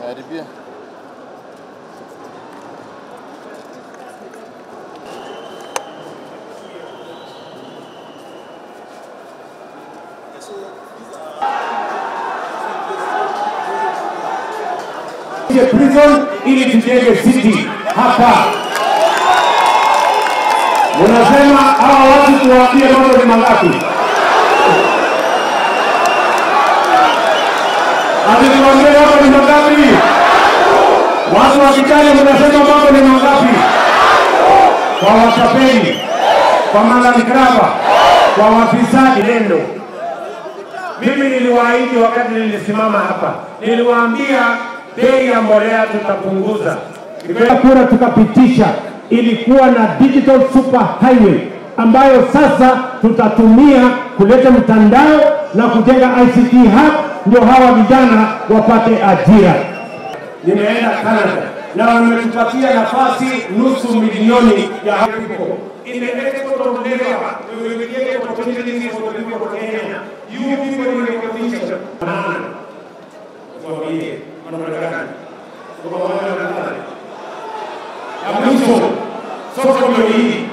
Karibia. tuje prison ili tujenge city hapa. Unasema hawa watu tuwaambie mambo ni mangapi? Ati tuwaambie mambo ni mangapi? Watu wa Kitale mnasema mambo ni mangapi? Kwa watapeli, kwa malavikrava, kwa wafisadi nendo mimi niliwaahidi wakati nilisimama hapa, niliwaambia bei ya mbolea tutapunguza. Tukipiga kura tukapitisha, ilikuwa na digital super highway ambayo sasa tutatumia kuleta mtandao na kujenga ICT hub, ndio hawa vijana wapate ajira. Nimeenda Canada na wametupatia nafasi nusu milioni ya people. In the export of labor, we will create opportunities for the people of Kenya. You people in your position. Maana, tuambie, wanaonekana. Tuko pamoja na nani? Ya mwisho, soko ndio hii.